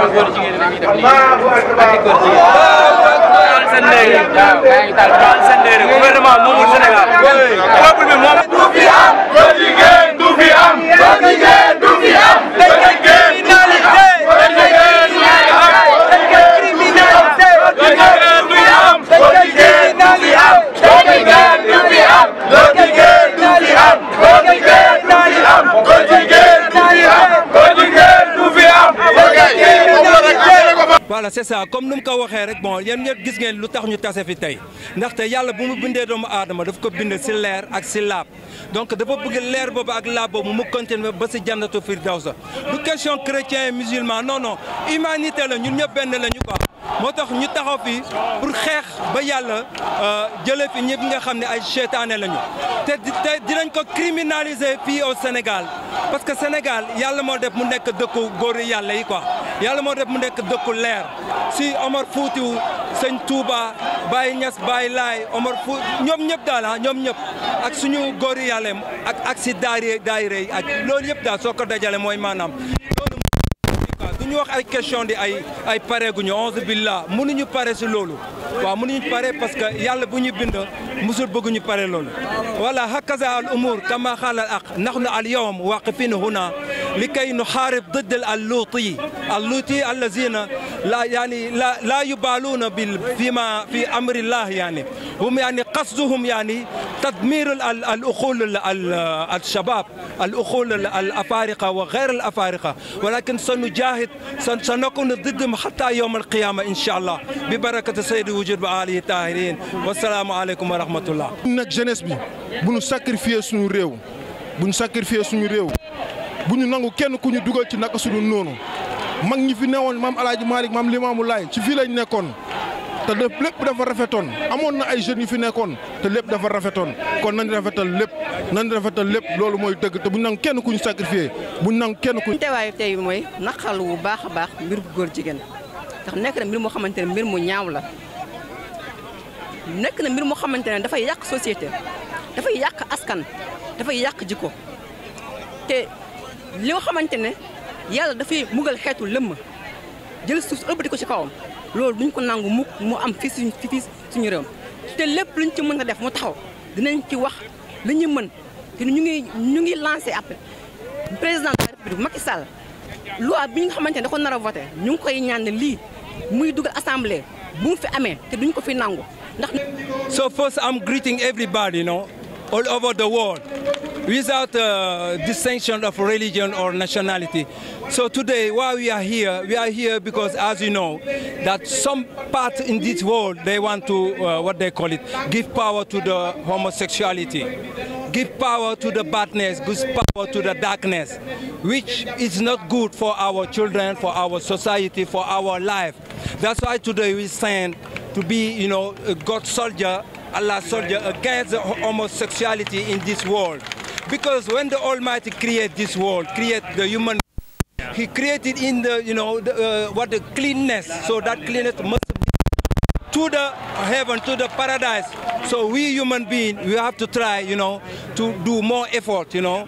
góor jigéen la ñuy def nii ak góor jigéen. taal seen ndey waaw gaa ngi taal taal seen ndey rek gouvernement moomul Sénégal peuple bi moom. du fi am góor jigéen du fi am góor jigéen du fi am góor jigéen du fi am góor jigéen du fi am góor jigéen du fi am góor jigéen du fi am góor jigéen du fi am góor jigéen du fi am góor jigéen du fi am góor jigéen du fi am góor jigéen du fi am voilà c'est ça comme nu mu ko waxee rek bon yéen ñëpp gis ngeen lu tax ñu tase fi tey ndaxte yàlla bu mu bindee doomu aadama daf ko bind si leer ak si laab donc dafa bëgg leer boobu ak laab boobu mu continuer ba si jannatu firdawsa du question chrétien et musulman non non humanité la ñun ñëpp benn la ñu quoi moo tax ñu taxaw fi pour xeex ba yàlla jëlee fi ñëpp nga xam ne ay seytaane lañu te te dinañ ko criminaliser fii au Sénégal parce que Sénégal yàlla moo def mu nekk dëkku góor yàlla yi quoi yàlla moo def mu nekk dëkku leer si Omar Foutiou sëñ Touba Baye Niass Baye Laye Omar Fouti ñoom ñëpp daal ah ñoom ñëpp ak suñu góor yàlla ak ak si daayira daayira yi ak loolu yëpp daal soo ko dajale mooy maanaam loolu du ñu wax ay question di ay ay pare guñu onze billah mënuñu pare si loolu waaw mënuñu pare parce que yàlla bu ñu bind musul bëgguñu pare loolu voilà hakaza al umur kama xaala al aq nahnu al yawm waqifin huna لكي نحارب ضد اللوطي اللوطي الذين لا يعني لا لا يبالون بال فيما في امر الله يعني هم يعني قصدهم يعني تدمير الاخول الشباب الاخول الافارقه وغير الافارقه ولكن سنجاهد سنكون ضدهم حتى يوم القيامه ان شاء الله ببركه سيد وجود وآله الطاهرين والسلام عليكم ورحمه الله. nag jeunesse bi bu ñu sacrifier suñu réew bu ñu sacrifier suñu réew. bu ñu nangu kenn ku ñu dugal ci naka suñu noonu mag ñi fi newoon maam El Hadj Malick maam Limaamu Laay ci fii lañ nekkoon te lépp lépp dafa rafetoon amoon na ay jeunes yu fi nekkoon te lépp dafa rafetoon kon nañ rafetal lépp nañ rafetal lépp loolu mooy dëgg te bu ñu nangu kenn ku ñu sacrifié bu ñu nangu kenn ku ñu. teewaayu tey mooy naqal wu baax a baax mbir bu góor jigéen ndax nekk na mbir moo xamante ne mbir mu ñaaw la nekk na mbir moo xamante ne dafay yàq société dafay yàq askan dafay yàq jikko te. li nga xamante ne yàlla dafay mugal xeetu lëmm jël suuf ëlbati ko ci kawam loolu duñ ko nangu mukk mu am fii suñu fii suñu réew te lépp luñ ci mën a def mu taxaw dinañ ci wax li ñu mën te ñu ngi ñu ngi lancé après président de la république Macky Sall loi bi nga xamante ne da ko nar a voté ñu ngi koy ñaan ne lii muy dugal assemblée bu mu fi amee te duñ ko fi nangu ndax. So first I'm greeting everybody, you know, all over the world. without uh, distinction of religion or nationality. So today, why we are here, we are here because, as you know, that some part in this world, they want to, uh, what they call it, give power to the homosexuality, give power to the badness, give power to the darkness, which is not good for our children, for our society, for our life. That's why today we stand to be, you know, a God soldier, Allah soldier against the homosexuality in this world. Because when the Almighty created this world, create the human, He created in the, you know, the, uh, what the cleanness. So that cleanness must be to the heaven, to the paradise. So we human beings, we have to try, you know, to do more effort, you know,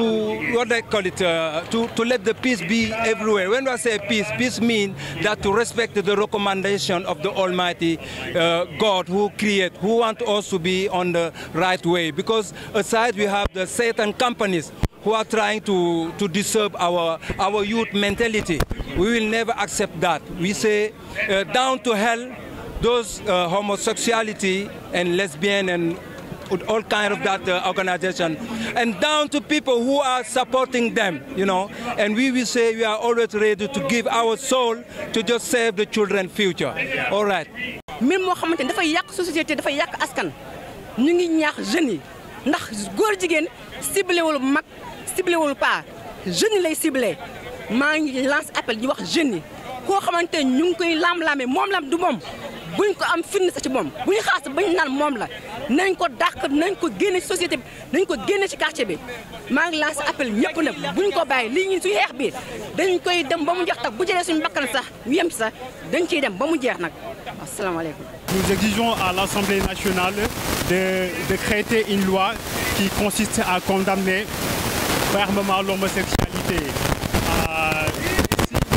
to what they call it, uh, to, to let the peace be everywhere. When I say peace, peace means that to respect the recommendation of the Almighty uh, God who create, who want us to be on the right way. Because aside we have the Satan companies who are trying to, to disturb our, our youth mentality. We will never accept that. We say uh, down to hell, those uh, homosexuality and lesbian and all kind of that uh, organization and down to people who are supporting them you know and we will say we are always ready to give our soul to just save the children future all right mbir moo xamante ne dafay yàq société dafay yàq askan ñu ngi ñaax jeunes yi ndax góor jigéen ciblé wul mag ciblé wul pas jeunes yi lay ciblé maa ngi lance appel di wax jeunes yi koo xamante ne ñu ngi koy laam-laamee moom lam du moom buñ ko am firnde sa ci moom bu ñu xaas bañ naan moom la nañ ko dàq nañ ko génne ci société bi nañ ko génne ci quartier bi maa ngi lancé appel ñëpp nag buñ ko bàyyi lii ñun suñu xeex bi dañ koy dem ba mu jeex tax bu jëlee suñu bakkan sax yem ci sax dañ ciy dem ba mu jeex nag asalaamaaleykum Nous exigeons à l'Assemblée nationale de, de créer une loi qui consiste à condamner fermement l'homosexualité. Euh, si le Sénégal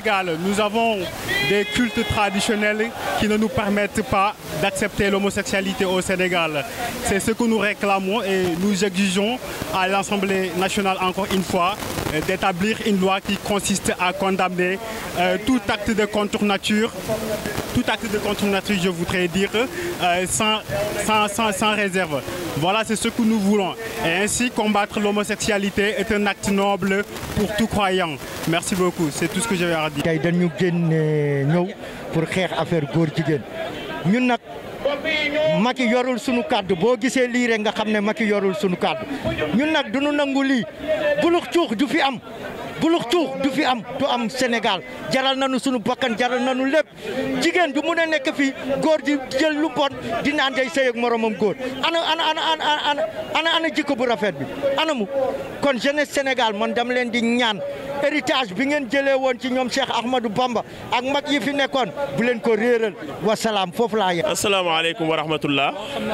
Sénégal, nous avons des cultes traditionnels qui ne nous permettent pas d'accepter l'homosexualité au Sénégal. C'est ce que nous réclamons et nous exigeons à l'Assemblée nationale, encore une fois, euh, d'établir une loi qui consiste à condamner euh, tout acte de contre-nature, tout acte de contre-nature, je voudrais dire, euh, sans, sans, sans, sans réserve. Voilà, c'est ce que nous voulons. Et ainsi, combattre l'homosexualité est un acte noble pour tout croyant. Merci beaucoup, c'est tout ce que j'avais à dire. tey dañu génn ñëw pour xeex affaire góor jigéen ñun nag Macky yorul sunu kàddu boo gisee lii rek nga xam ne Macky yorul sunu kàddu ñun nag du nu nangu lii bulux cuux du fi am bulux cuux du fi am du am Sénégal jaral nañu sunu bakkan jaral nañu lépp jigéen du mun a nekk fii góor di jël lu bon di naan day sëy ak moromam góor ana ana ana ana ana ana ana jikko bu rafet bi ana mu kon jeunesse Sénégal man dama leen di ñaan héritage bi ngeen jëlee woon ci ñoom Cheikh Ahmadou Bamba ak mag yi fi nekkoon bu leen ko réeral wasalaam foofu laa yem. asalaamaaleykum wa rahmatullah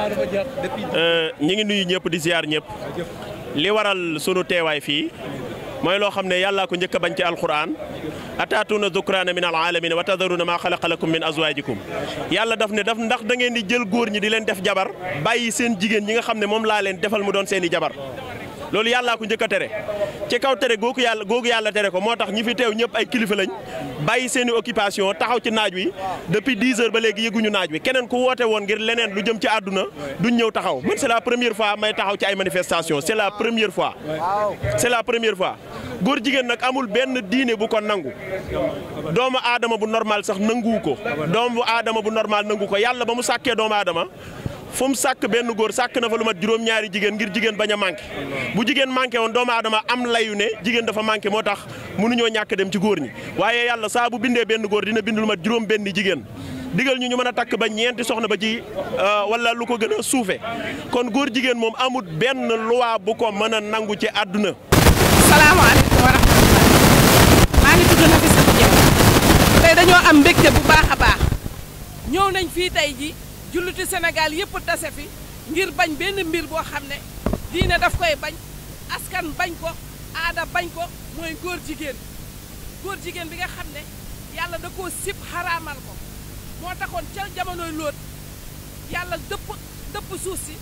ñi ngi nuyu ñëpp di ziar ñëpp li waral sunu teewaay fii mooy loo xam ne yàllaa ko njëkk a bañ ci alquran ataatuuna dukraana min alalamin wa tadaruna maa xalaqa lakum min azwajikum yàlla daf ne daf ndax da ngeen di jël góor ñi di leen def jabar bàyyi seen jigéen ñi nga xam ne moom laa leen defal mu doon seen i jabar loolu yàllaa ko njëkk a tere ci kaw tere googu yàlla googu yàlla tere ko moo tax ñi fi teew ñëpp ay kilifa lañ bàyyi seen i occupation taxaw ci naaj wi depuis 10 heures ba léegi yëguñu naaj wi keneen ku woote woon ngir leneen lu jëm ci àdduna duñ ñëw taxaw man c'est la première fois may taxaw ci ay manifestation c'est la première fois c'est la première fois góor jigéen nag amul benn diine bu ko nangu doomu aadama bu normal sax nanguwu ko doomu aadama bu normal nangu ko yàlla ba mu sàkkee doomu aadama fu mu sàkk benn góor sàkk na fa lu mat juróom-ñaari jigéen ngir jigéen bañ a manqué bu jigéen manqué woon doomu aadama am layu ne jigéen dafa manqué moo tax mënuñoo ñàkk dem ci góor ñi waaye yàlla saa bu bindee benn góor dina bind lu mat juróom benn jigéen digal ñu ñu mën a takk ba ñeenti soxna ba ci wala lu ko gën a suufe kon góor jigéen moom amul benn loi bu ko mën a nangu ci àdduna salaamaaleykum wa rahmatulah maa ngi tudd Nafissatou Dieng tey dañoo am mbégte bu baax a baax ñëw nañ fii tey ji jullitu Sénégal yëpp tase fi ngir bañ benn mbir boo xam ne diine daf koy bañ askan bañ ko aada bañ ko mooy góor jigéen góor jigéen bi nga xam ne yàlla da koo sib xaraamal ko moo taxoon ca jamonoy lóot yàlla dëpp dëpp suuf si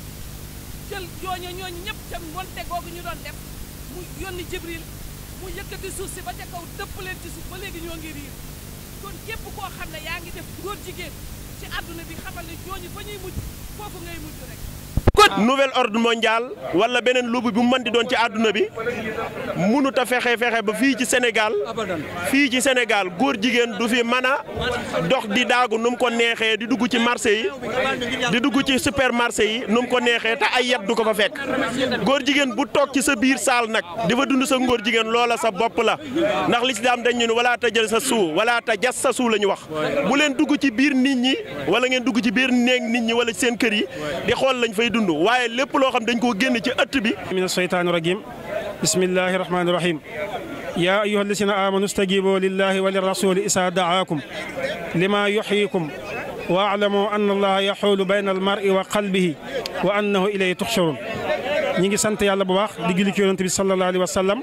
jël ñooñu ñooñu ñëpp ca monte googu ñu doon def mu yónni Jibril mu yëkkati suuf si ba ca kaw dëpp leen ci suuf ba léegi ñoo ngi riir kon képp koo xam ne yaa ngi def góor jigéen ci àdduna bi xamal ne ñooñu fa ñuy mujj foofu ngay mujj rek. nouvel ordre mondial wala beneen lubu bu mu mën di doon ci àdduna bi mënut a fexe fexe ba fii ci Sénégal fii ci Sénégal góor jigéen du fi mën a dox di daagu nu mu ko neexee di dugg ci marché yi di dugg ci supermarché yi nu mu ko neexee te ay yat du ko fa fekk góor jigéen bu toog ci sa biir saal nag dafa dund sa ngóor jigéen loola sa bopp la ndax lislaam dañ ñu ne wala ta jël sa suu wala ta jas sa suu la ñu wax bu leen dugg ci biir nit ñi wala ngeen dugg ci biir néeg nit ñi wala seen kër yi di xool lañ fay dund waaye lépp loo xam dañ koo génn ci ëtt bi min asheytaani rajim bismillahi rahmani rahim ya ayuha alladina amanu stajibu lillahi wa lirasuli isa daakum lima yuxyikum wa alamu anna allaha yaxuulu bayna almari wa qalbihi wa annahu ilayhi tuxsharun ñi ngi sant yàlla bu baax di julli ci yonent bi sallallahu alayhi wa sallam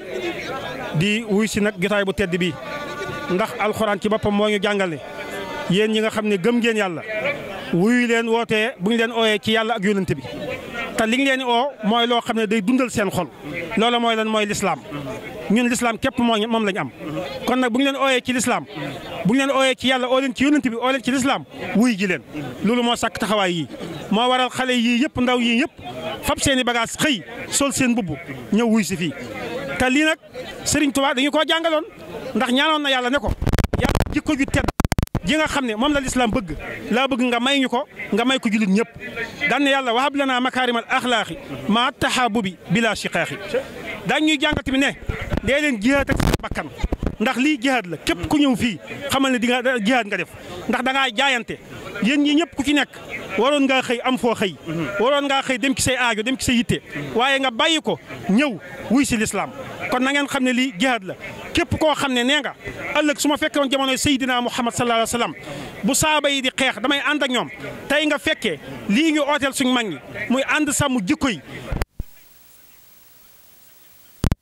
di wuy si nag jotaay bu tedd bi ndax alxuraan ci boppam moo ñu jàngale yéen ñi nga xam ne gëm ngeen yàlla wuyu leen wootee bu ñu leen ooyee ci yàlla ak yonent bi te li ñu leen oo mooy loo xam ne day dundal seen xol loolu mooy lan mooy lislaam ñun lislaam képp moo moom lañ am kon nag bu ñu leen ooyee ci lislaam bu ñu leen ooyee ci yàlla oo leen ci yonent bi oo leen ci lislaam wuy ji leen loolu moo sàkk taxawaay yii moo waral xale yii yëpp ndaw yii yëpp fab seen i bagage xëy sol seen mbubb ñëw wuy si fii te lii nag Serigne Touba dañu koo jàngaloon ndax ñaanoon na yàlla ne ko yàlla jikko ju tedd ji nga xam ne moom la lislaam bëgg laa bëgg nga may ñu ko nga may ko jullit ñëpp daan ne yàlla wahab lanaa makaarimal axlaaqi maa taxaabubi bilaa shiqaaxi daañ ñuy jàngal tamit ne dee leen jihaad ak seen bakkan ndax lii jihaad la képp ku ñëw fii xamal ne di nga jihaad nga def ndax da ngaa jaayante yéen ñi ñëpp ku ci nekk waroon ngaa xëy am foo xëy waroon ngaa xëy dem ci say aajo dem ci say yitte waaye nga bàyyi ko ñëw wuy si lislaam kon na ngeen xam ne lii jihaad la képp koo xam ne nee nga ëllëg su ma fekkee woon jamonoy Seydina Muhammad sallallahu alayhi wa sallam bu saaba yi di xeex damay ànd ak ñoom tey nga fekkee lii ñu ooteel suñu mag ñi muy ànd sàmm jikko yi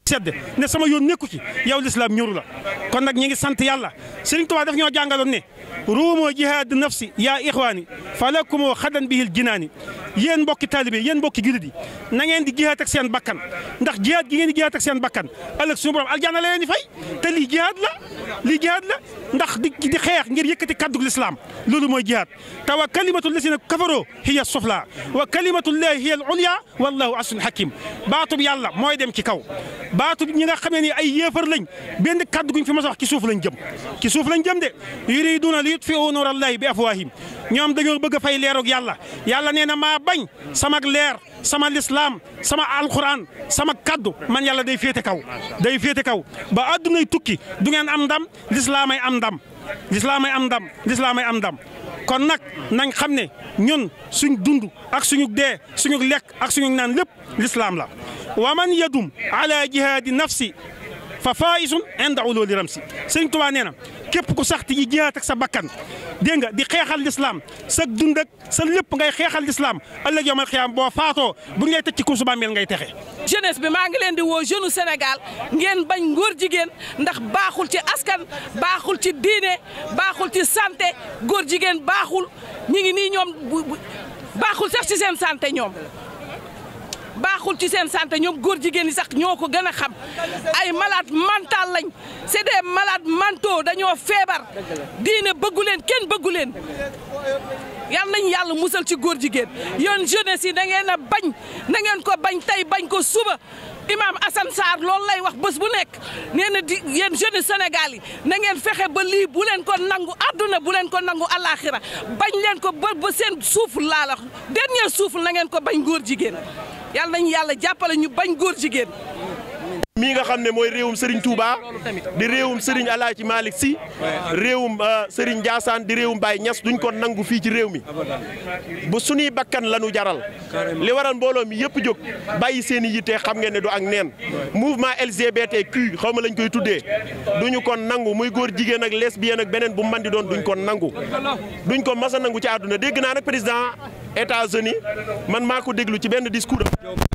sedd ne sama yoon nekku ci yow lislaam ñoru la kon nag ñi ngi sant yàlla Sëriñ Tuubaa daf ñoo jàngaloon ne ruumoo jihaad nafsi yaa ixwaani falakumoo xadan bihil jinaani yéen mbokki taalibe yéen mbokki jullit yi na ngeen di jihaad ak seen bakkan ndax jihaad gi ngeen di jihaad ak seen bakkan ëllëg suñu borom aljanna la leen di fay te lii jihaad la lii jihaad la ndax di di xeex ngir yëkkati kaddu lislaam loolu mooy jihaad te wa kalimatu lasina kafaroo hiya sufla wa kalimatullahi hiya al ulya wallahu asun hakim baatub yàlla mooy dem ci kaw baatub ñi nga xamee ni ay yéefar lañ benn kaddu guñ fi mas a wax ci suuf lañ jëm ci suuf lañ jëm de yuriduna li yutfiu nuurallahi bi afwahim ñoom dañoo bëgg a fay leerug yàlla yàlla nee na maa bañ sama leer sama lislaam sama alquran sama kaddu man yàlla day féete kaw day féete kaw ba addunay tukki du ngeen am ndam lislaamay am ndam lislaamay am ndam lislaamay am ndam kon nag nañ xam ne ñun suñ dund ak suñu dee suñu lekk ak suñu naan lépp lislaam la wa man yadum ala jihaadi nafsi fa faisun inda ululi ramsi sëñ Tuubaa nee na képp ku sax yi jihaat ak sa bakkan dégg nga di xeexal lislaam sa dund ak sa lépp ngay xeexal lislaam ëllëg yawmal xiyaam boo faatoo bu ñu lay tëj ci kuusu bàmmeel ngay texe jeunesse bi maa ngi leen di woo jeune Sénégal ngeen bañ ngóor jigéen ndax baaxul ci askan baaxul ci diine baaxul ci santé góor jigéen baaxul ñi ngi nii ñoom baaxul sax ci seen santé ñoom baaxul ci seen santé ñoom góor jigéen ñi sax ñoo ko gën a xam ay malade mental lañ c'est des malades mentaux dañoo feebar diine bëggu leen kenn bëggu leen yal nañ yàlla musal ci góor jigéen yéen jeunesse yi da ngeen a bañ na ngeen ko bañ tey bañ ko suba imam Assane Sarr loolu lay wax bés bu nekk nee na di yéen jeunesse Sénégal yi na ngeen fexe ba lii bu leen ko nangu àdduna bu leen ko nangu alaxira bañ leen ko ba ba seen suuf laa la dernier suuf na ngeen ko bañ góor jigéen yàlla nañu yàlla jàppale ñu bañ góor jigéen. mii nga xam ne mooy réewum Serigne Touba di réewum Serigne Alaaji Malick Sy réewum Serigne Ndiassane di réewum Baye Niass duñ ko nangu fii ci réew mi bu suñuy bakkan lañu jaral li waral mbooloo mi yëpp jóg bàyyi seen i yitte xam ngeen ne du ak neen mouvement LGBTQ xaw ma lañ koy tuddee duñu ko nangu muy góor jigéen ak lesbienne ak beneen bu man di doon duñ ko nangu duñ ko mas a nangu ci àdduna dégg naa nag président États-Unis man maa ko déglu ci benn discours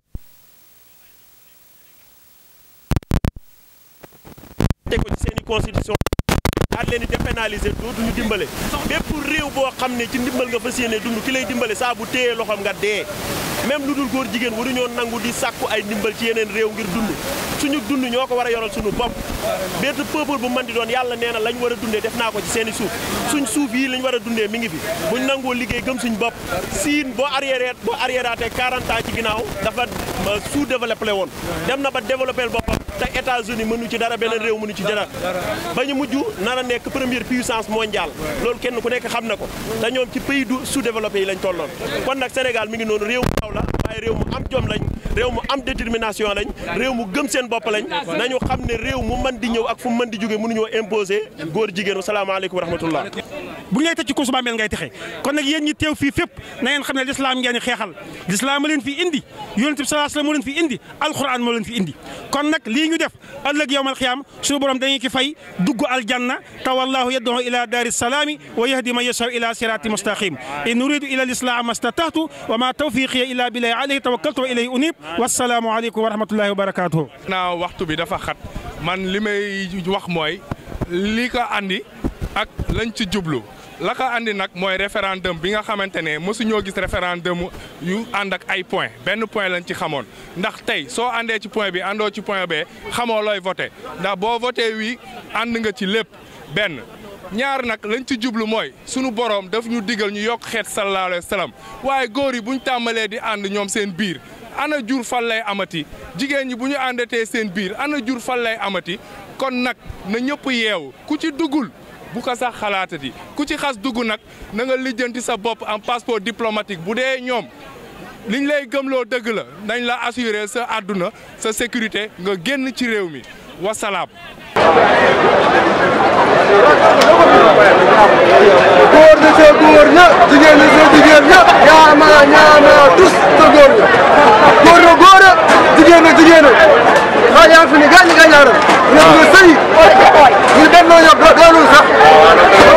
te ko ci seen i constitution daal leen di dépénaliser dootuñu dimbale bépp réew boo xam ne ci ndimbal nga fas yéene dund ki lay dimbale saa bu téyee loxoom nga dee même lu dul góor jigéen waruñoo nangu di sàkku ay ndimbal ci yeneen réew ngir dund suñu dund ñoo ko war a yoral suñu bopp bépp peuple bu mën di doon yàlla nee na lañ war a dundee def naa ko ci seen i suuf suñ suuf yi lañ war a dundee mi ngi fi buñ nangoo liggéey gëm suñ bopp siin boo arrière boo arriéraatee 40 ans ci ginnaaw dafa sous développé woon dem na ba développé boppam te États-Unis mënu ci dara beneen réew mënu ci dara ba ñu mujj nar a nekk première puissance mondiale loolu kenn ku nekk xam na ko te ñoom ci pays du sous-développé yi lañ tolloon kon nag Sénégal mi ngi noonu réew mu ndaw la waaye réew mu am jom lañ réew mu am détermination lañ réew mu gëm seen bopp lañ nañu xam ne réew mu mën di ñëw ak fu mu mën di jóge mënuñoo imposer góor jigéen salaamaaleykum wa rahmatullah bu ñu lay tëj ci kuusu bàmmeel ngay texe kon nag yéen ñi teew fii fépp na ngeen xam ne lislaam ngeen xeexal lislaam ma leen fi indi yonent bi sallallahu alayhi wasallam moo leen fi indi alquran moo leen fi indi kon nag lii ñu def ëllëg yawmal xiyaam suñu borom dañuy ki fay dugg aljanna te wallahu yad'u ila daari salaami wa yahdi man yashaa ila sirati mustaqim in uridu ila al-islaha mastata'tu wa ma tawfiqiya illa billahi alayhi tawakkaltu wa ilayhi unib wassalaamu aleykum wa rahmatullahi wa barakatuh naa waxtu bi dafa xat man li may wax mooy li ko andi ak lañ ci jublu la ko andi nag mooy référendum bi nga xamante ne mosuñoo gis référendum yu ànd ak ay point benn point lañ ci xamoon ndax tey soo àndee ci point bi àndoo ci point B xamoo looy voté ndax boo voté wii ànd nga ci lépp benn ñaar nag lañ ci jublu mooy sunu borom daf ñu digal ñu yokk xeet sallallahu alayhi wa sallam waaye góor yi buñ tàmbalee di ànd ñoom seen biir ana jur fan lay amati jigéen ñi bu ñu àndatee seen biir ana jur fan lay amati kon nag na ñëpp yeewu ku ci duggul bu ko sax xalaatati ku ci xas dugg nag na nga lijjanti sa bopp en passeport diplomatique bu dee ñoom liñ lay gëmloo dëgg la nañ la assurer sa àdduna sa sécurité nga génn ci réew mi wasalaam. góor na sa góor ña jigéen na sa jigéen ña ñaama ñaama tus sa góor ña góor na góor a jigéen na jigéen a xaa yaa fi ni gaañ gaañaaram ñoom nga sëy ñu dem noo ñoom doonul sax